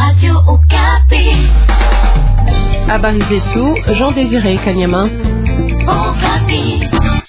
Radio Okapi. Habari zetu Jean Désiré Kanyama. Okapi.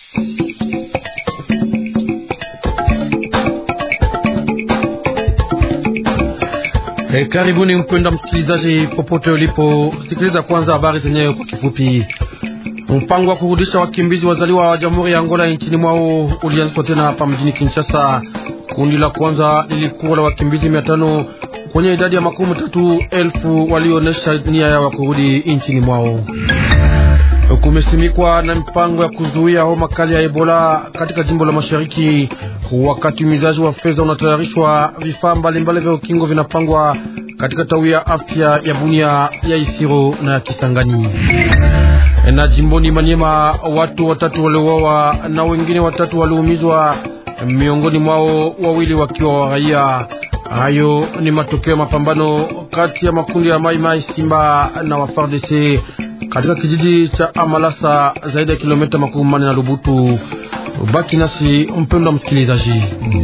Hey, karibuni mpenda msikilizaji popote ulipo, sikiliza kwanza habari zenyewe kwa kifupi. Mpango wa kurudisha wakimbizi wazaliwa wa Jamhuri ya Angola nchini mwao ulianzishwa tena hapa mjini Kinshasa. Kundi la kwanza lilikuwa la wakimbizi mia tano kwenye idadi ya makumi tatu elfu walioonyesha nia yao ya kurudi nchini mwao. Kumesimikwa na mpango ya kuzuia homa kali ya Ebola katika jimbo la Mashariki. Wakati umizaji wa fedha unatayarishwa, vifaa mbalimbali vya ukingo vinapangwa katika tawi ya afya ya Bunia, ya Isiro na ya Kisangani. Na jimboni Manyema, watu watatu waliuawa na wengine watatu waliumizwa, miongoni mwao wawili wakiwa wa raia. Hayo ni matokeo ya mapambano kati ya makundi ya Mai Mai Simba na wa FARDC katika kijiji cha Amalasa, zaidi ya kilomita makumi manne na Lubutu. Baki nasi mpendwa msikilizaji.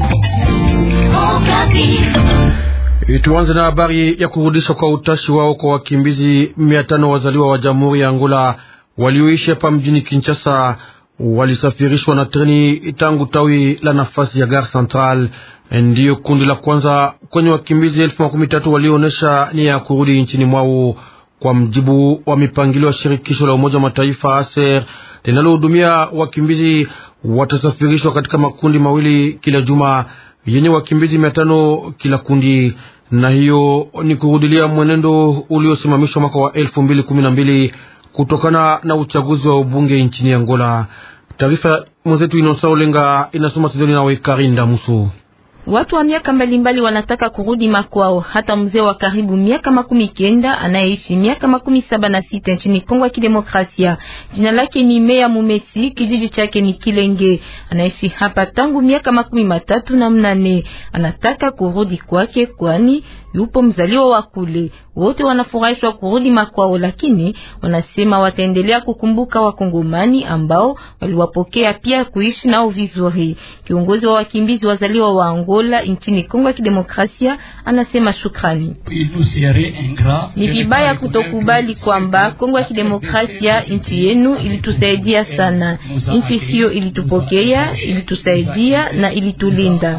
Okapi. Tuanze na habari ya kurudishwa kwa utashi wao kwa wakimbizi mia tano wazaliwa wa Jamhuri ya Angola walioishi hapa mjini Kinshasa. Walisafirishwa na treni tangu tawi la nafasi ya Gare Central. Ndiyo kundi la kwanza kwenye wakimbizi elfu makumi tatu walioonyesha nia ya kurudi nchini mwao kwa mjibu wa mipangilio ya shirikisho la Umoja wa Mataifa ASER linalohudumia wakimbizi. Watasafirishwa katika makundi mawili kila juma yenye wakimbizi mia tano kila kundi, na hiyo ni kurudilia mwenendo uliosimamishwa mwaka wa elfu mbili kumi na mbili kutokana na uchaguzi wa ubunge nchini Angola. Taarifa mwenzetu Inosa Olenga inasoma Sidoni nawe Karinda Musu. Watu wa miaka mbalimbali wanataka kurudi makwao. Hata mzee wa karibu miaka makumi kenda anayeishi miaka makumi saba na sita nchini Kongo ya Kidemokrasia. Jina lake ni Meya Mumesi, kijiji chake ni Kilenge. Anaishi hapa tangu miaka makumi matatu na mnane. Anataka kurudi kwake, kwani yupo mzaliwa wa kule. Wote wanafurahishwa kurudi makwao, lakini wanasema wataendelea kukumbuka wakongomani ambao waliwapokea pia kuishi nao vizuri. Kiongozi wa wakimbizi wazaliwa wa Angola nchini Kongo ya Kidemokrasia anasema shukrani. Ni vibaya kutokubali kwamba Kongo ya Kidemokrasia nchi yenu ilitusaidia sana. Nchi hiyo ilitupokea, ilitusaidia na ilitulinda.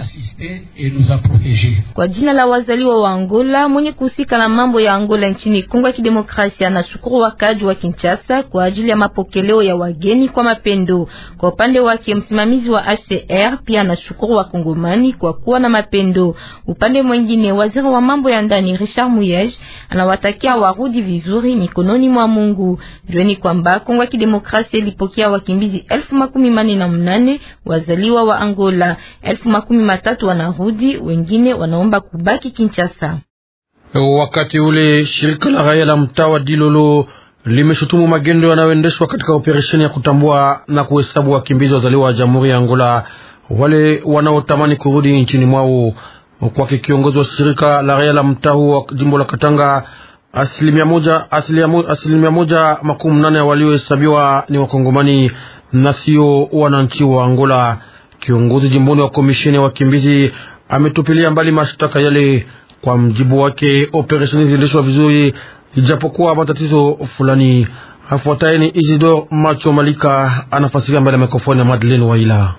Kwa jina la wazaliwa wa Angola mwenye kuhusika na mambo ya Angola nchini Kongo ya Kidemokrasia na shukuru wakaji wa Kinshasa kwa ajili ya mapokeleo ya wageni kwa mapendo. Kwa upande wake msimamizi wa HCR pia anashukuru wakongomani kwa kuwa na mapendo. Upande mwingine waziri wa mambo ya ndani Richard Muyej anawatakia warudi vizuri mikononi mwa Mungu. Jueni kwamba Kongo ya Kidemokrasia ilipokea wakimbizi elfu makumi mane na mnane wazaliwa wa Angola, elfu makumi matatu wanarudi, wengine wanaomba kubaki Kinshasa. Wakati ule shirika la raia la mtaa wa Dilolo limeshutumu magendo yanayoendeshwa katika operesheni ya kutambua na kuhesabu wakimbizi wazaliwa wa Jamhuri ya Angola wale wanaotamani kurudi nchini mwao. Kwake kiongozi wa shirika la raia la mtaa huo wa jimbo la Katanga, asilimia moja, asilimia, asilimia moja makumi nane waliohesabiwa ni wakongomani na sio wananchi wa Angola. Kiongozi jimboni wa komisheni ya wakimbizi ametupilia mbali mashtaka yale. Kwa mjibu wake, operesheni ziliendeshwa vizuri ijapokuwa matatizo fulani. Afuataye ni Isidore Macho Malika anafasiria mbele ya mikrofoni ya Madeleine Waila.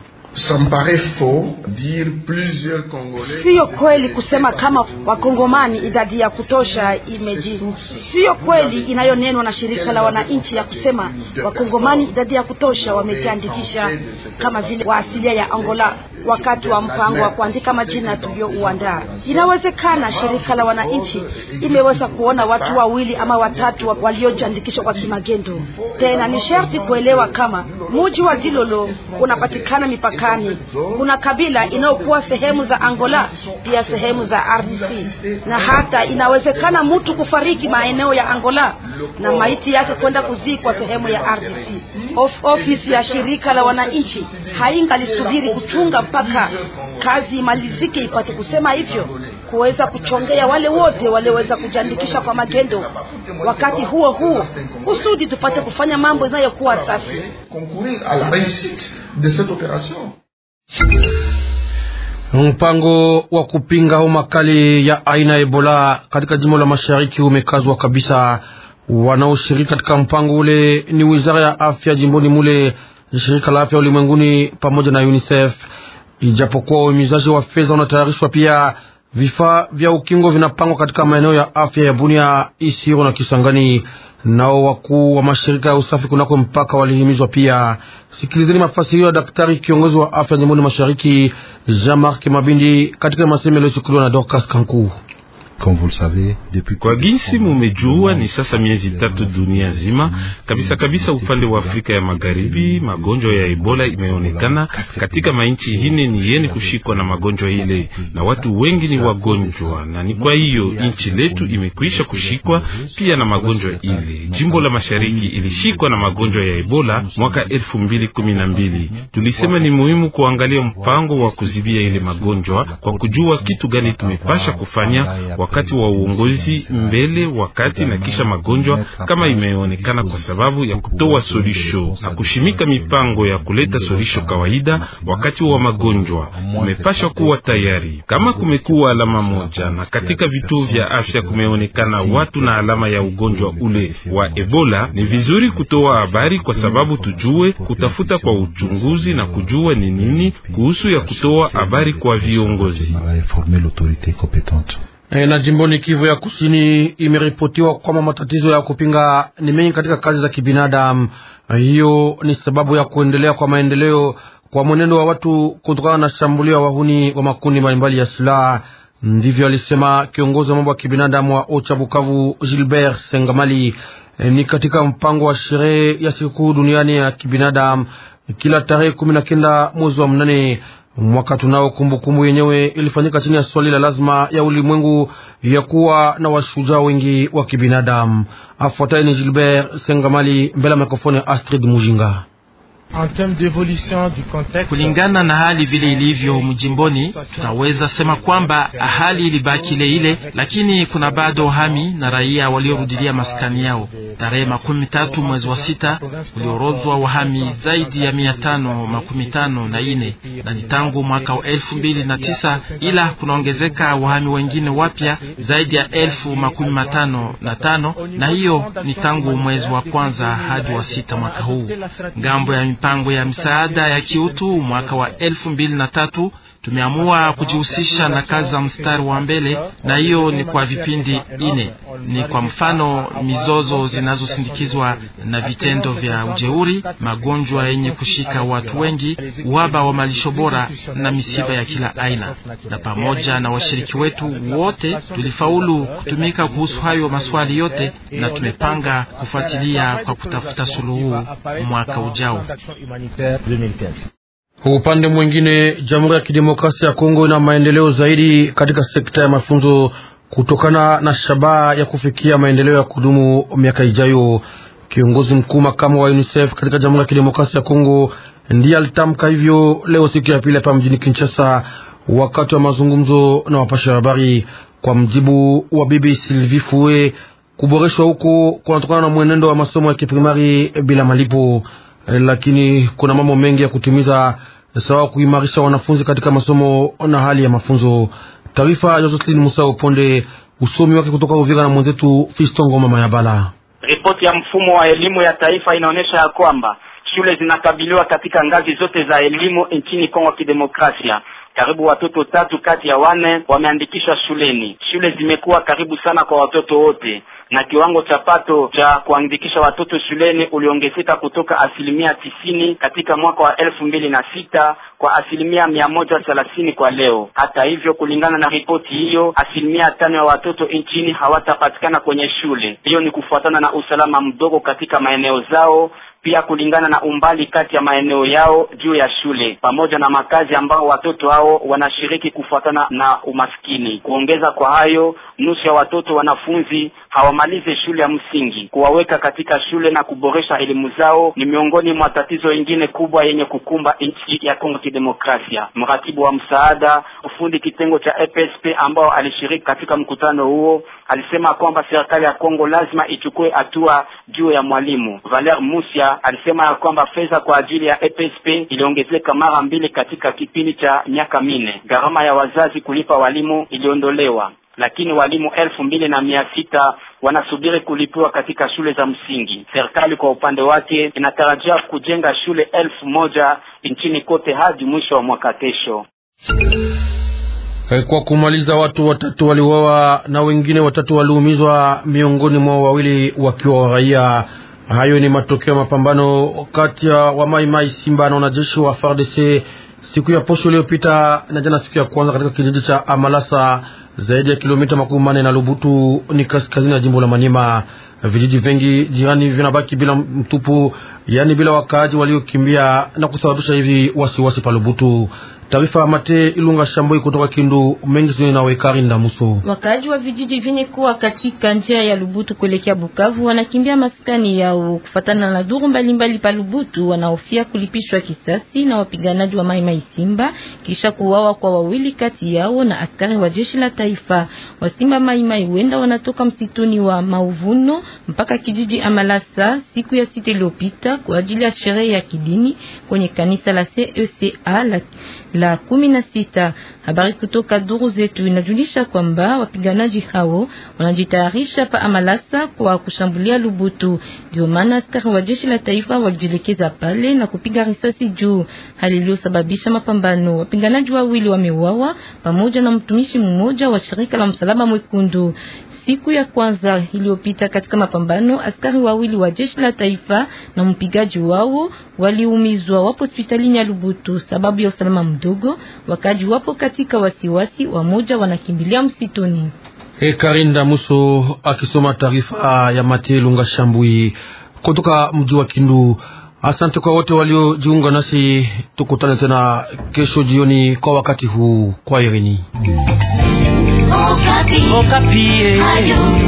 Siyo kweli kusema kama wakongomani idadi ya kutosha imeji. Siyo kweli inayonenwa na shirika la wananchi ya kusema wakongomani idadi ya kutosha wamejiandikisha kama vile wa asilia ya Angola wakati wa mpango wa kuandika majina tuliouandaa. Inawezekana shirika la wananchi imeweza kuona watu wawili ama watatu waliojiandikishwa kwa kimagendo. Tena ni sharti kuelewa kama muji wa Dilolo unapatikana mipakani. Kuna kabila inayokuwa sehemu za Angola pia sehemu za RDC, na hata inawezekana mtu kufariki maeneo ya Angola na maiti yake kwenda kuzikwa sehemu ya RDC. Of ofisi ya shirika la wananchi haingalisubiri kuchunga mpaka kazi imalizike ipate kusema hivyo, kuweza kuchongea wale wote walioweza kujiandikisha kwa magendo. Wakati huo huo, kusudi tupate kufanya mambo inayokuwa safi. Mpango wa kupinga homa kali ya aina ya Ebola katika jimbo la mashariki umekazwa kabisa. Wanaoshiriki katika mpango ule ni wizara ya afya jimboni mule, shirika la afya ulimwenguni pamoja na UNICEF. Ijapokuwa uhimizaji wa fedha unatayarishwa, pia vifaa vya ukingo vinapangwa katika maeneo ya afya ya Bunia, Isiro na Kisangani. Nao wakuu wa mashirika ya usafi kunako mpaka walihimizwa pia. Sikilizeni mafasirio ya daktari kiongozi wa afya jimboni mashariki Jean-Marc Mabindi katika masemo yaliyochukuliwa na Dorcas Kanku. Kwa ginsi mumejua, ni sasa miezi tatu dunia nzima kabisa kabisa, upande wa Afrika ya Magharibi, magonjwa ya Ebola imeonekana katika mainchi hine ni yeni kushikwa na magonjwa ile, na watu wengi ni wagonjwa, na ni kwa hiyo inchi letu imekwisha kushikwa pia na magonjwa ile. Jimbo la mashariki ilishikwa na magonjwa ya Ebola mwaka elfu mbili kumi na mbili. Tulisema ni muhimu kuangalia mpango wa kuzibia ile magonjwa kwa kujua kitu gani tumepasha kufanya wakati wa uongozi mbele, wakati na kisha magonjwa kama imeonekana, kwa sababu ya kutoa solisho na kushimika mipango ya kuleta solisho kawaida wakati wa magonjwa. Kumepashwa kuwa tayari kama kumekuwa alama moja, na katika vituo vya afya kumeonekana watu na alama ya ugonjwa ule wa Ebola, ni vizuri kutoa habari kwa sababu tujue kutafuta kwa uchunguzi na kujua ni nini kuhusu ya kutoa habari kwa viongozi. E, na jimboni Kivu ya Kusini imeripotiwa kwamba matatizo ya kupinga ni mengi katika kazi za kibinadamu. Hiyo ni sababu ya kuendelea kwa maendeleo kwa mwenendo wa watu kutokana na shambulio ya wahuni wa makundi mbalimbali ya silaha. Ndivyo alisema kiongozi wa mambo ya kibinadamu wa Ocha Bukavu, Gilbert Sengamali. E, ni katika mpango wa sherehe ya sikukuu duniani ya kibinadamu kila tarehe kumi na kenda mwezi wa mnane mwaka tunao kumbukumbu yenyewe ilifanyika chini ya swali la lazima ya ulimwengu ya kuwa na washujaa wengi wa kibinadamu. Afuatayo ni Gilbert Sengamali mbele ya mikrofoni ya Astrid Mujinga. Kulingana na hali vile ilivyo mjimboni, tunaweza sema kwamba hali ilibaki ile ile, lakini kuna bado hami na raia waliorudilia maskani yao. Tarehe makumi tatu mwezi wa sita uliorodhwa wahami zaidi ya mia tano makumi tano na ine na ni tangu mwaka wa elfu mbili na tisa ila kunaongezeka wahami wengine wapya zaidi ya elfu makumi matano na tano na hiyo ni tangu mwezi wa kwanza hadi wa sita mwaka huu. Ngambo ya mipango ya msaada ya kiutu mwaka wa elfu mbili na tatu tumeamua kujihusisha na kazi za mstari wa mbele, na hiyo ni kwa vipindi ine. Ni kwa mfano mizozo zinazosindikizwa na vitendo vya ujeuri, magonjwa yenye kushika watu wengi, uhaba wa malisho bora na misiba ya kila aina. Na pamoja na washiriki wetu wote tulifaulu kutumika kuhusu hayo maswali yote, na tumepanga kufuatilia kwa kutafuta suluhu mwaka ujao. Upande mwingine, Jamhuri ya Kidemokrasia ya Kongo ina maendeleo zaidi katika sekta ya mafunzo kutokana na shabaha ya kufikia maendeleo ya kudumu miaka ijayo. Kiongozi mkuu makamu wa UNICEF katika Jamhuri ya Kidemokrasia ya Kongo ndiye alitamka hivyo leo siku ya pili hapa mjini Kinshasa, wakati wa mazungumzo na wapasha habari. Kwa mjibu wa bibi Sylvie Fue, kuboreshwa huko kunatokana na mwenendo wa masomo ya kiprimari bila malipo lakini kuna mambo mengi ya kutimiza, sawa kuimarisha wanafunzi katika masomo na hali ya mafunzo. Taarifa ya Josephine Musa Uponde, usomi wake kutoka Uvira na mwenzetu Fisto Ngoma Mayabala. Ripoti ya mfumo wa elimu ya taifa inaonyesha ya kwamba shule zinakabiliwa katika ngazi zote za elimu nchini Kongo ya Kidemokrasia. Karibu watoto tatu kati ya wane wameandikishwa shuleni. Shule zimekuwa karibu sana kwa watoto wote na kiwango cha pato cha kuandikisha watoto shuleni uliongezeka kutoka asilimia tisini katika mwaka wa elfu mbili na sita kwa asilimia mia moja thelathini kwa leo. Hata hivyo, kulingana na ripoti hiyo, asilimia tano ya watoto nchini hawatapatikana kwenye shule. Hiyo ni kufuatana na usalama mdogo katika maeneo zao pia kulingana na umbali kati ya maeneo yao juu ya shule pamoja na makazi ambao watoto hao wanashiriki kufuatana na umaskini. Kuongeza kwa hayo, nusu ya watoto wanafunzi hawamalize shule ya msingi. Kuwaweka katika shule na kuboresha elimu zao ni miongoni mwa tatizo ingine kubwa yenye kukumba nchi ya Kongo Kidemokrasia. Mratibu wa msaada ufundi kitengo cha EPSP ambao alishiriki katika mkutano huo alisema kwamba serikali ya Kongo lazima ichukue hatua juu ya mwalimu Valer Musia Pia alisema ya kwamba fedha kwa ajili ya EPSP iliongezeka mara mbili katika kipindi cha miaka minne. Gharama ya wazazi kulipa walimu iliondolewa, lakini walimu elfu mbili na mia sita wanasubiri kulipiwa katika shule za msingi. Serikali kwa upande wake inatarajia kujenga shule elfu moja nchini kote hadi mwisho wa mwaka kesho. Kwa kumaliza, watu watatu waliuawa na wengine watatu waliumizwa, miongoni mwao wawili wakiwa wa raia. Hayo ni matokeo ya mapambano kati ya wamaimai Simba na wanajeshi wa FARDC siku ya posho iliyopita na jana, siku ya kwanza katika kijiji cha Amalasa, zaidi ya kilomita makumi manne na Lubutu, ni kaskazini ya jimbo la Manima. Vijiji vingi jirani vinabaki bila mtupu, yaani bila wakaaji waliokimbia na kusababisha hivi wasiwasi pa Lubutu. Taarifa Mate Ilunga Shamboi kutoka Kindu mengi sio na Wekari Ndamuso. Wakaaji wa vijiji vyenye kuwa katika njia ya Lubutu kuelekea Bukavu wanakimbia maskani yao kufatana na duru mbalimbali pa Lubutu, wanaofia kulipishwa kisasi na wapiganaji wa Mai Mai Simba kisha kuuawa kwa wawili kati yao na askari wa jeshi la taifa. Wasimba Mai Mai wenda wanatoka msituni wa Mauvuno mpaka kijiji Amalasa siku ya sita iliyopita kwa ajili ya sherehe ya kidini kwenye kanisa la CECA la la kumi na sita. Habari kutoka duru zetu inajulisha kwamba wapiganaji hao wanajitayarisha pa Amalasa kwa kushambulia Lubutu. Ndio maana askari wa jeshi la taifa walijielekeza pale na kupiga risasi juu, hali iliyosababisha mapambano. Wapiganaji wawili wameuawa pamoja na mtumishi mmoja wa shirika la Msalaba Mwekundu. Siku ya kwanza iliyopita katika mapambano, askari wawili wa jeshi la taifa na mpigaji wao waliumizwa, wapo hospitalini ya Lubutu sababu ya usalama mdogo. Wakaji wapo katika wasiwasi, wamoja wanakimbilia msituni. Hey, Karinda Muso akisoma taarifa ya Mate Lunga Shambui kutoka mji wa Kindu. Asante kwa wote waliojiunga nasi, tukutane tena kesho jioni kwa wakati huu. Kwa irini Okapi. Okapi. Ayo.